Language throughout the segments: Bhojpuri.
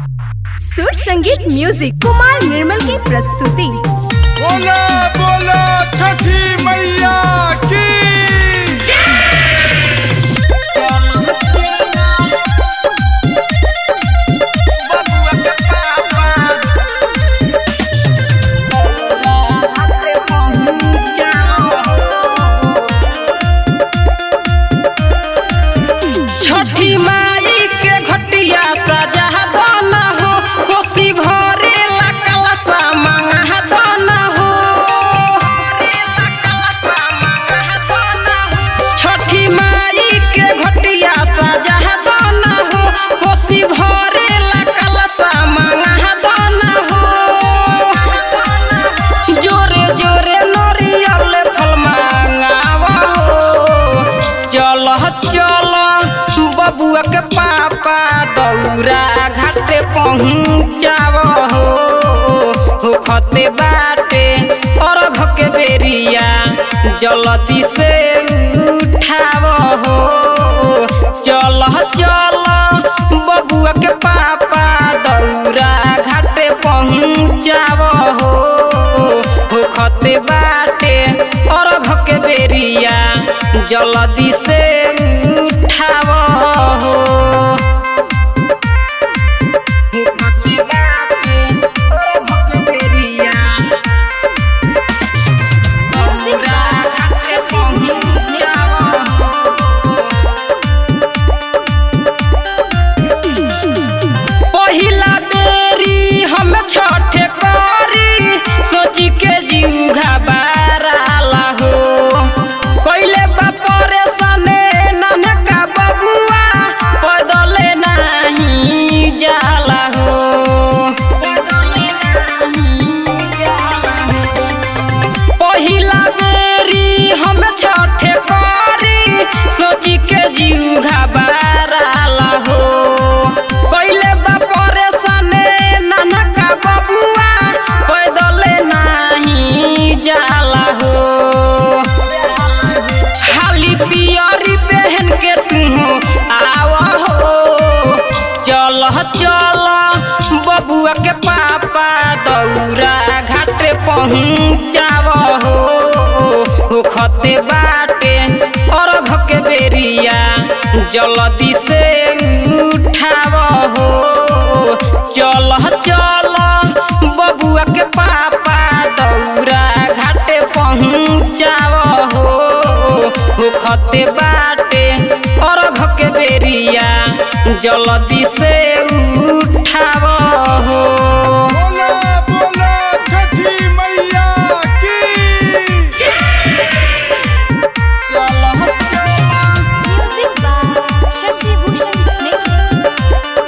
सुर संगीत म्यूजिक कुमार निर्मल की प्रस्तुति बोला बोला छठी मैया की छठी माई के घटिया सजा दाना हो कोसी भरे ला कलसा मांगा दाना हो छठी माई के घटिया सजा दाना हो कोसी भरे ला कलसा मांगा दाना हो जोरे जोरे नरियल फल मांगावा हो चल चल बबुआ के पापा दौरा घाटे पहुँचाव हो हो खते बाटे अर्घ के बेरिया जल्दी से उठाव हो चल चल बबुआ के पापा दौरा घाटे पहुँचाव हो हो खते बाटे अर्घ के बेरिया जल्दी से उठाव हो हो खते बाटे अर्घ के बेरिया दौरा घाटे पहुँचाव हो पहिला बेरी हम छठ करी सोची के जीव घबराला हो कोइले बा परेशाने ननका बबुआ पैदले नहीं जाला हो पैदले नहीं जाला हो पहिला बेरी हम छठ करी सोची के जीव घबराला हो कइले बा परेशाने ननका बबुआ पैदले नाही जाला हो खाली पियरी पहन के तू आव हो चल चल बबुआ के पापा दौरा घाटे पहुँचाव हो हो खते बाटे अर्घ के बेरिया जल्दी से उठाव हो चल चल बबुआ के पापा दौरा घाटे पहुँचाव हो हो खते बाटे अर्घ के बेरिया जल्दी से उठाव हो बोला बोला छठी मैया की चल म्यूजिक बाय शशि भूषण स्नेह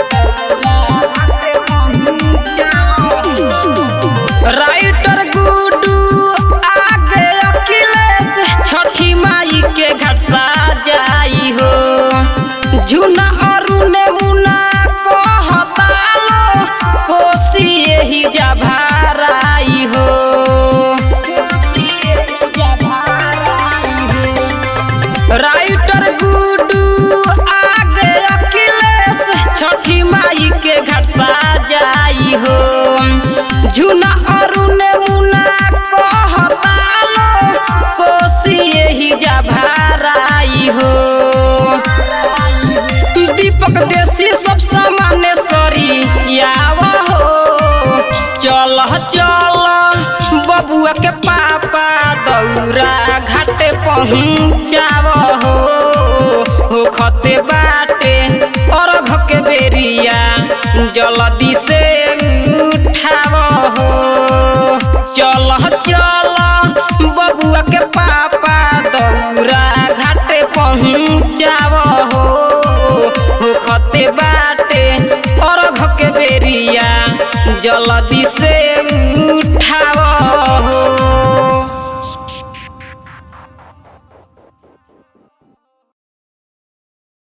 राइटर गुडू आगे अखिलेश छठी माई के घाट जाई हो झुना अरुण मुना कहतालो कोसी यही जा भाराई हो कोसी यही जा भाराई हो राइटर गुडू आगे अखिलेश छठी माई के घाट जाई हो झुना अरुण मुना कहतालो कोसी यही जा भाराई हो दीपक देसी सब सामान्य सरी आव हो चल चल बबुआ के पापा दौरा घाटे पहुँचाव हो हो खते बाटे अर्घ के बेरिया जल्दी से उठाव हो चल चल बबुआ के पापा दौरा घाटे पहुँचाव हो हो खते बाटे अर्घ के बेरिया जल्दी